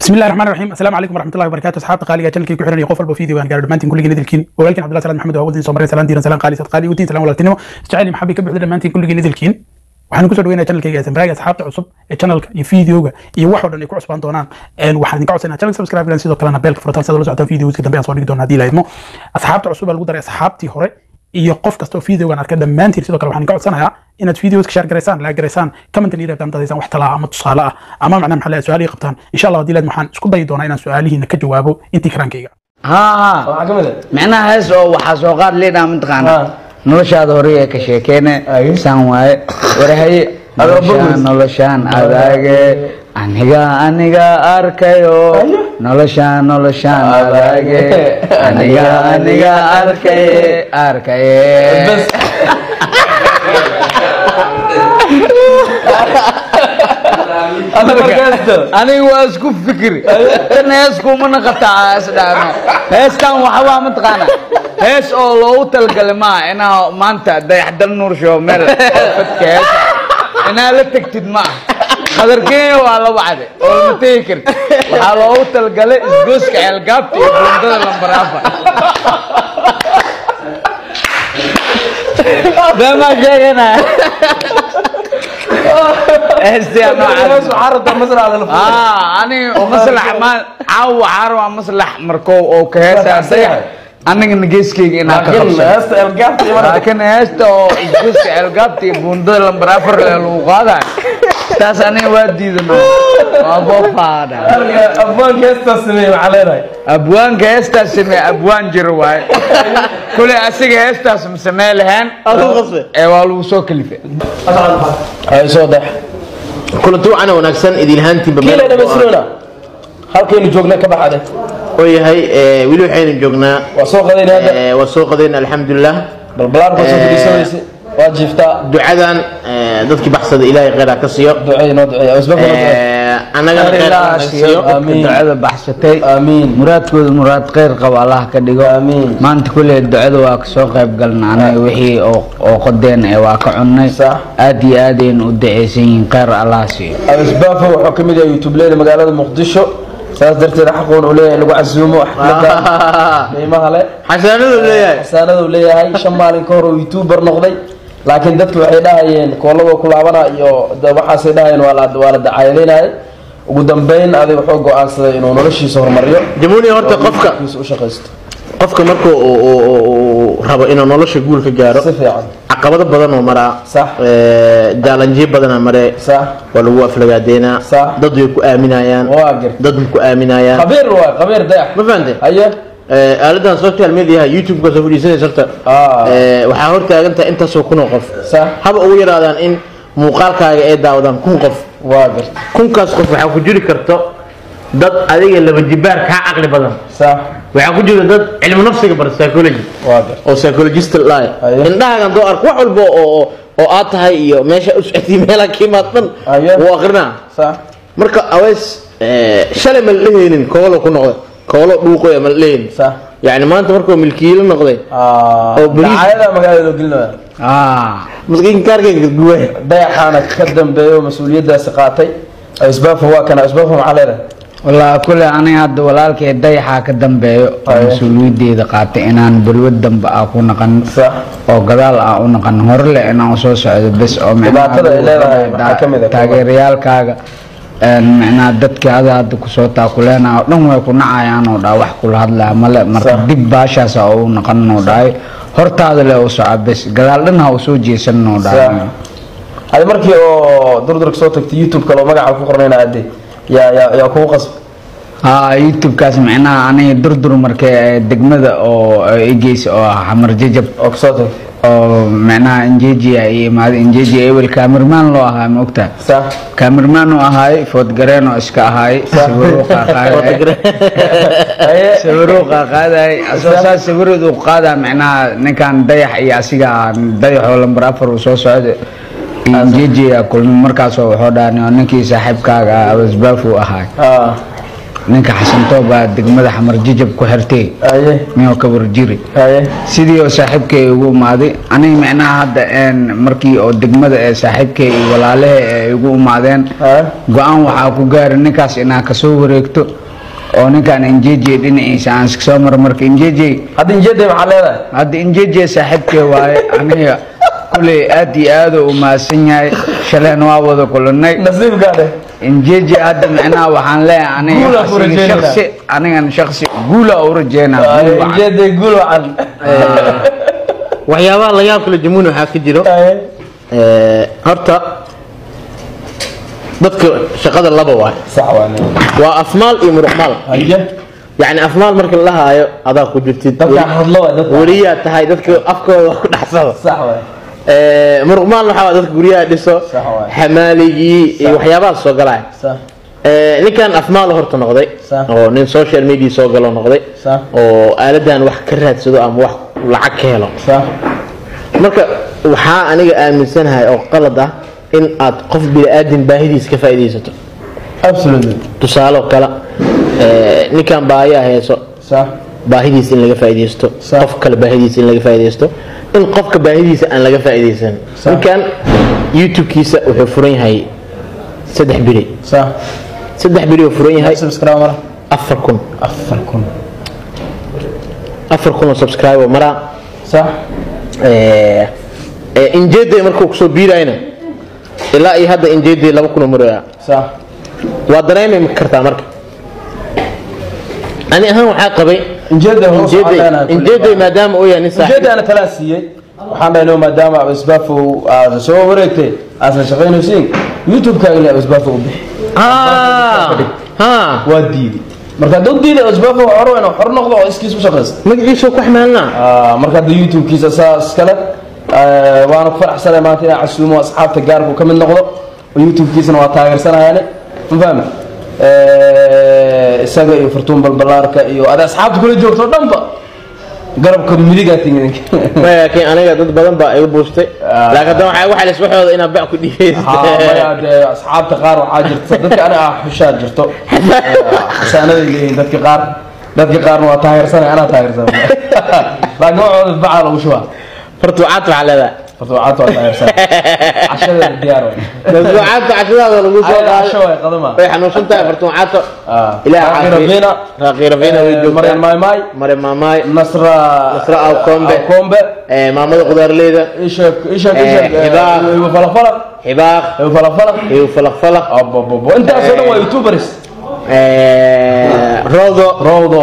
بسم الله الرحمن الرحيم السلام عليكم ورحمه الله وبركاته اصحاب قالي جنكي ku xiran qof walba fiideo aan gaar dhamaantiin kulligeen idilkiin walaalkiin Cabdullaah Salaam Maxamed waa wadin Soomaaliya salaan diiran salaan qaali sad qaali wadin salaan walaaltinimo jacayl maxabi ka buuxda dhamaantiin kulligeen idilkiin waxaan ku soo dhaweynaa channelkayga samraaga asxaabta cusub ee channelka iyo fiideoga iyo wax oo dhan ay ku cusbaan doonaan een waxaan idinka codsanaa channel subscribe garan sidoo kalena beelka furataan sidoo la socotaan fiideoska dambe aan soo dhigi doonaa haddii la idmo asxaabta cusub baa lagu daray asxaabtii hore iyo qof kasta oo fiideogan arkay dhammaantiin sidoo kale waxaan idinka codsanayaa inaad fiideoska share garaysaan laa garaysaan commentan iyo reebtaan dadaysaan wax talaa ama tusaale ah ama macnaha maxaa la su-aal ii qabtaan insha allah haddii laad waxaan isku dayi doonaa inaan su-aalihiina ka jawaabo intii karaankayga haa waxaa ka mid ah micnaha hees oo waxaa soo qaad leedhaa mataqaana Haa. noloshaada hore ee ka sheekeene Ay. saan waaye warahaye Adoo noloshaan bogus. noloshaan adaage aniga aniga arkayo Ayo. noloshaan noloshaan adaage Adaage. aniga aniga arkaye arkaye bas Alla markaasto aniga waa isku fikri tan hees kumana qataa isdhaano heestan waxbaa mataqaana hees oo loogu talgalay maaha inaa maanta dayaxdal nuur show meel fadka heesa inaa la tegtid maaha qadarkeenya waa la wacde oo lama tegi karti waxaa loogu talgalay isgooska ceelgaabta iyo buundada lambaraafa beemaa sheeganaya heestia noocaas waxaa rabtaa masrax lala fuulay. آه أنا مصلح ما عاو عارو مصلح مركو أو كهسة صيح أنا نجيس كي إن laakiin هكذا heesta elgaabta iyo marka لكن هستو جوس القابتي بندل لمبرافر للوقادا تاس أنا ودي ذنو أبو فادا abwaanka heestaas sameeyey maxaa leedahay أبوان كهستا سمي أبوان جرواي كل أسيق هستا سمسمي لهن Aduu qasbay? إيه والو سو كلفة ay soo dex kulanti wacan wanaagsan idilhaantiinba kii la dhamaystirona halkaynu joogna ka baxade oo yahay ee, weli waxaynu joognaa waa soo qadayna hadda ee, waa soo qadayna alxamdulilah balbalaarka soo fadhiisanaysa waa jiiftaa ducadan ee, dadkii baxsada ilaahay kheyr ha ka siiyo duceey noo duceeya isbaka noo duceeya Ee, annagana kheyr ha naga siiyo Amiin. ducada baxsatay Amiin. muraadkooda muraad khayr qaba allah ka dhigo Amiin. maanta kulley ducada waa kasoo qayb galna anaga wixii oo oo qodeen ee waa ka cunnay Sax. aad iyo aad ayaynu u ducaysan yihiin khayr allah siiyo abisbaafo wuxuu ka mid yahay youtubeleyda magaalada muqdisho saas darteed xaqoon uu leeyahay in lagu casuumo xafladda qiimaha le xasaanadu leeyahay xasaanada uu leeyahay shan maalin ka hor uu youtuber noqday laakiin dadku waxay dhahayeen koolaba ku laabana iyo da- waxaasay dhahayeen waa la waa la dacayadaynayay ugu dambeyn adig wuxuu go-aansaday inuu noloshiisa horumariyo jamuuni horta qofka kiisa u shaqaysto qofka marka uu- uu uu- uu rabo inuu nolosha guul ka gaaro si fiican caqabado badan oo maraa Sax. ee, jaalanjiyo badana maree sax waa lagu aflagaadeynaa Sax. dad way ku aaminayaan waa gar dad ma ku aaminayaan qabiir waa qabiir dayax ma fahante haye Ee, aaladan social media youtube-ka soo fadhiisanaysa horta Ah. ee, waxaa hortaagan tahay intaasoo kun oo qof sax haba ugu yaraadaan in muuqaalkaaga ay daawadaan kun qof waa gar kunkaas qof waxaa ku jiri karto dad adiga laba jibaar kaa caqli badan sax waxaa ku jira dad cilmi nafsiga bara psychology waa gar oo psychologist laay Aye. indhahaagan doo ark wax walba oo oo- oo aad tahay iyo meesha u socotay meelaha ka imaad dhan Aye. wuu akrinaa sax marka aweys ee, shalay ma la dhehaynin koolo ku noqday koolo dhuuqoya ma la dhehaynin sax yani maanta markuu milkiilo noqday Ah, Oo bariis- dacayada magaalada loo gelinaya ah maskiin kaarkayga guway dayaxaana ka dambeeyo mas-uuliyadaasi qaatay isbaafo waa kana isbaafo maxaa leedahay والله كل أنا هذا ولالك دايحة كدنبه أيه. مسؤوليتي ذا قاتي إن أنا بلود دنب أكون نقن صح oo gadaal ah u naqan horle inaan soo socdo bes oo Dhibaatada ay leedahay maxaa ka mid ah? taageerayaalkaaga een micnaa dadka ada hadda kusoo taakuleena oo dhan way ku nacayaan oo dhaa wax kula hadlaya male marka Sax. dib baashaas oo u naqan oo dhahay hortaada le u soco bes gadaal dhan ha u soo jeesan oo Sax. dhahay adi markii oo durdurka soo tagtay youtube-ka loo magaca ku qornayna ade yaa yaa yaa kugu qasb haa youtube-kaas micnaha aniga durdur markee ee degmada oo egeysa oo ah xamar jajab oo kasoo tagtay oo micnaha injejiya iyo imaada injejiya ewel kaamirmaan loo ahaa ma ogtaa sax kaamirmaan uu ahaay foodgareen oo iska ahaay sawiruu qaaqaaday haye sawiruu qaaqaaday asoo saas sawirood uu qaadaa micnaha ninkan dayax iyo asiga dayaxoo lambar afar uu soo socda injejiya kulmi markaasoo wuxuu dhaani oo ninkii saaxiibkaaga ah abasbaaf uu ahaay ah ninka xasantoo baa degmada xamar jijab ku xirtay haye miyoo ka warjiri haye sidii oo saaxiibkay igu imaaday aniga micnaha hadda een markii oo degmada ee saaxiibkay iyo walaalahe ay igu imaadeen haye go-aan waxaa ku gaari ninkaas inaa kasoo wareegto oo ninkaan injeje dhinaciisa aan iska soo maro marka injeje hadda injeeda maxaa leedahay hadda injeje saaxiibkay waaye aniga kuley aad iyo aad u mahadsan yahay shaleen waa wada kulanay nasiibkaade injeje hadda micnaha waxaan leeyahay Guul aniga aan ku asiga rajeynayna. shaksi anigan shaksi guula u rajeynaa guul wacan. injeeda guul wacan waxyaabaha la yaab kale jamuuni waxaa ka jiro haye ee, horta dadka shaqada laba waay sax waa nin waa afmaal iyo muruqmaal haye yacni afmaal marka la haayo adaa ku jirtid dadka hadlo waa dadka weliyaa tahay dadka afkooda ku dhaxsada sax waa Ee, muruqmaal waxaa waa dadka guryaha dhiso Sax waay. xamaaligii iyo waxyaabahaas soo galaya sax Ee, ninkan afmaal horta noqday Sax. oo nin social media soo galo noqday Sax. oo aaladan wax ka raadsado ama wax lacag ka helo sax marka waxaa aniga aaminsanahay oo qalad ah in aad qof bini-aadin baahidiisa ka faa'iidaysato absolutely tusaale oo kale ee, ninkan baahiyaa heeso sax baahidiisa in laga faa'iidaysto Sax. qof kale baahidiisa in laga faa'iidaysto in qofka baahidiisa aan laga faa'iidaysan Sax. ninkan youtube-kiisa wuxuu furan yahay saddex biri sax saddex biri uu furan yahay subscribe mara afar kun afar kun afar kun oo subscribe oo maraa sax Ee, ee, injeeday markuu kusoo biirayna ilaa iyo hadda injeeday laba kun oo maraya sax waa dareemi kartaa marka ani ahaan waxaa qabay injeeda hoos injeeday waxaan leenahay injeeday maadaama uu yahay nin saaxiib ujeeda ana talaa siiyey waxaan dhahay no maadaama abisbafo aad soo wareegtay aasan shaqaynaysiin youtube-kaaga ilaa abisbafo u bixi Ah, ah. waa diiday marka hadduu diiday abisbafo waa hore inuu xor noqdo oo iskiis u shaqaysta magaciisa ku xamaalnaa Ah, marka hadda youtube-kiisa saas kale ah, waana ku faraxsanay maanta inaan casuumo asxaabta gaarku ka mid noqdo oo youtube-kiisana waa taageersanayaani ma fahmi isaga iyo furtuun balbalaarka iyo ada asxaabta kula joogto o dhanba garabka midigaa timid laakiin aniga dad badan baa iga buustay Ah. laakiin haddana waxaa waxaa lis waxooda inaad bac ku dhiibeysa haa maya dee asxaabta qaar waxaa jirta dadka aniga ah xushaa jirto xasaanaday leeyihin dadka qaar dadka qaarna waa taageersanay anaa taageersanay laakiin waxooda bacaa lagu shubaa fartuucaad waxaa leedahay fartuucaadta waa taageersanay cashadeeda diyaar waay fartuucaadta cashadaada lagu soo Ay, casho qaaday waay qadama way xanuunsan tahay fartuucaadta ilaah Raaqi caafiyo. Rafiina, raaqi rafiina way eh, joogtaa Maryan Maymay, mare maamaay Nasra Nasra Awkombe. Awkombe, ee, maamada qudaarleyda Ishak Ishak Eh, Ishak eh, Hibaaq. Ibu Falafala xibaaq Ibu Falafala iyo falaqfalaq Abababo intaasoo dhan waa youtubers ee, rodo Rawdo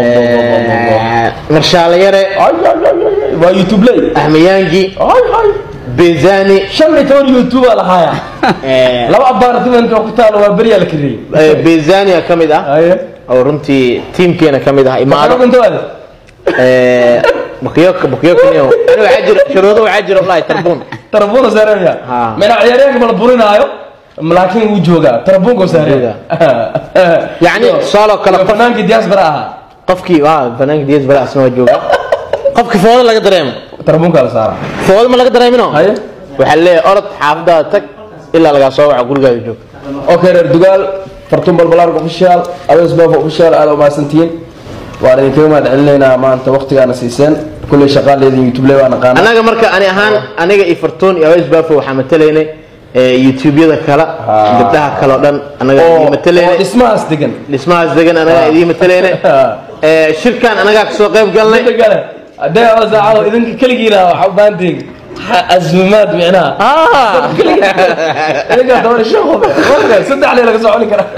ee, marshaale yare ay ay ay ay waa youtube ley ahmiyaangi ay ay bezani shan iyo toban youtube aa lahaaya ee, laba apartment oo ku taalo waa beriyaa la kariyey ee, bezania ka mid ah aye oo runtii tiimkeena ka mid ah imaado maxaa intaada ee, bakyoka bakyokaniyo ani waxaa jira shuruudo waxaa jira wallahi tarbuun tarabuuna saareeya Ha. mina ciyaaryaanka mala burinaayo laakiin wuu joogaa tarabuunka saareeya yacni tusaale oo kale qof fanaankii diaspora ahaa qofkii waa fanaanka ds bala asna waa jooga qofkii foodo laga dareemo tarabuunka la saara foodo ma laga dareemino haye waxaa leeyahay orod xaafadaada tag ilaa lagaa soo waco gurigaada joog okay reer dugaal fartuun balbalaarka official abees baaf official aad umahadsantihiin waan idinkaga mahad celinaynaa maanta waqtigaana siiseen kulley shaqaaleedin youtube le waa naqaana annaga marka ani ahaan aniga iyo fartuun iyo aweys baafo waxaa matalaynay ee, youtube-yada kale gabdhaha kale oo dhan annaga oo idiin oo matalaynay dhismahaas degan dhismahaas degan annagaa idiin matalaynay Ee, shirkan annagaa kasoo qayb galnay Inta kale hadee oo saacado idinka keligiina waxa u baahan tihiin azuumaad micnaha Ah! idinka toban shan qof waqtiga saddex lee laga soo cuni karaa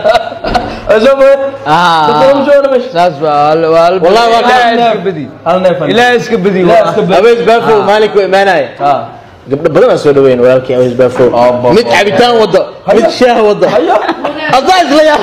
soo bood dadka ma jooga meesha saas waa waa Wallahi waa ilaahay hal iska badi hal neef ilaahay iska badi Ilaahay waa iska badi. aweys baafo maalinka imaanaya Ah. gabdho badan aan soo dhaweyn walaalkii aweys baafo Abba. mid cabitaan wado mid Haya. shaah wado Haya. adaa isla yaa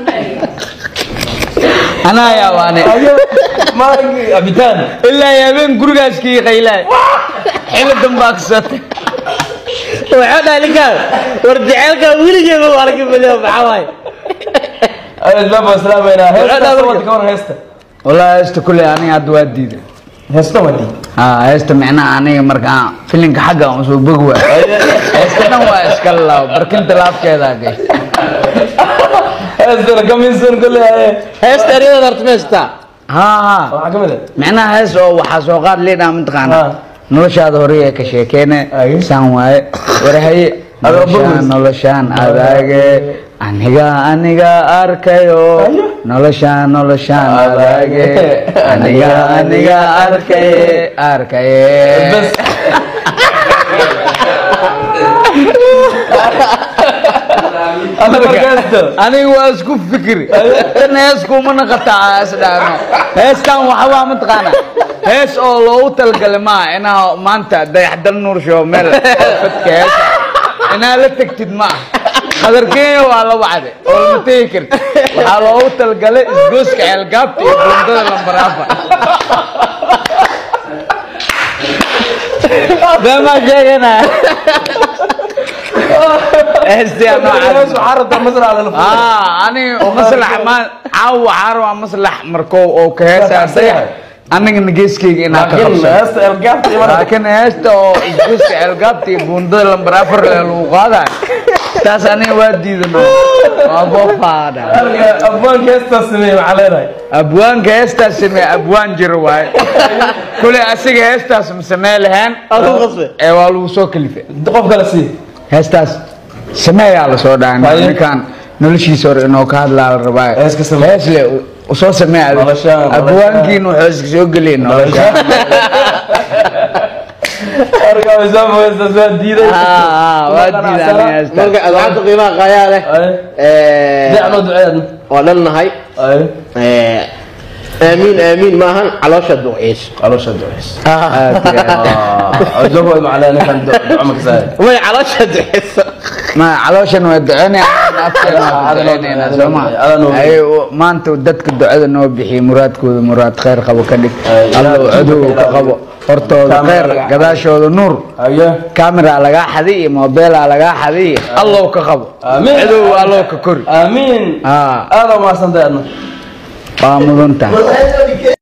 anaa yaabaane Haya. maalinkii cabitaan ilaa iyo habeen gurigaas kii qaylaay xilli dambaa kasatay waxaa dhahay ninkaan war jaceylkaa weligeeba waa laga badiya maxaa waaye isbaaba islaamayna heesta Walaal, sababta ka waran heesta wallaahi heesta kulley aniga hadda waa diiday heesta waa diid haa heesta micnaha aniga markaa filinka xagga aan soo bogi waay heesta dhan waa iska laaw barkinta laafkeedaa gay heestana kamiinsan kule haye heesta eryada horta ma haystaa haa haa waxaa kamid ah micnaha hees oo waxaa soo qaad leedhaa mataqaana Ah. noloshaada hore ee ka sheekeene Ay. saan waaye warahaye Adoo noloshaan bogus. noloshaan adaage aniga aniga arkayo Ayo. noloshaan noloshaan Adaage. adaage aniga aniga arkaye arkaye bas ada markaasto aniga waa isku fikri tan hees kumana qataa isdhaano heestan waxbaa mataqaana hees oo loogu talagalay maaha inaa maanta dayaxdal nuur show meel fadka heesa inaa la tegtid ma ah qadarkeenya waa la wacday oo lama tegi karti waxaa loogu talagalay isgooska ceelgaabta iyo buundada lambar afar beemaa sheeganaya heestii noocaas waxaa rabtaa masrac lala furay aa ani maslax ma caawa waxaa rabaa maslax markoo oo ka heesaa Waa dayax anigana geeskeyga inaa ka laakiin qabsado heesta elgaabta iyo marka laakiin heesta oo isguuska ceelgaabta iyo buundada lambar afar lee lagu qaadayo taas aniga waa diidano waa boofaadha abwaanka heestaa sameeye waxaa leedahay abwaanka heestaas samee abwaan jiro waaye kule asiga heestaas ma samee lahayn Adigu qasbe. ee waa lagu soo kalifay qof kale sii heestaas sameeyaa la soo dhahay Haye. ninkaan noloshiisa hore inoo ka hadlaa la rabaa Hees ka samee. hees le u soo samee adiga. Noloshaan, noloshaan. abwaankiin wuxuu iska soo geliyay noloshaan arkaamisaama heestaas waa diiday Ah, ah, waa diidaan heestaas marka adcadda qiimaha qaayaa leh Ay. Eh, dacno duceedna waa dhannahay ay Eh, aamiin aamiin maahan caloosha duceys caloosha duceys Aad iyo aad. ajogo macnaa ninkan duco ma kasaaya way caloosha duceysa ma calooshan waa duceynaya afkeena waa Adana- duceynayna adana- soo ma adana- Ay, u- maanta dadka ducada noo bixiya muraadkooda muraad khayr qabo ka dhig Ay, allow ilaah- cadow ka qabo hortooda Kaamira khayr laga- gadaashooda nuur haye kamera lagaa xadi iyo mobeela lagaa xadi iyo allow ka qabo Amiin. cadow allow ka kori aamiin Ah, aada umahadsantahay adna waa mudan tahay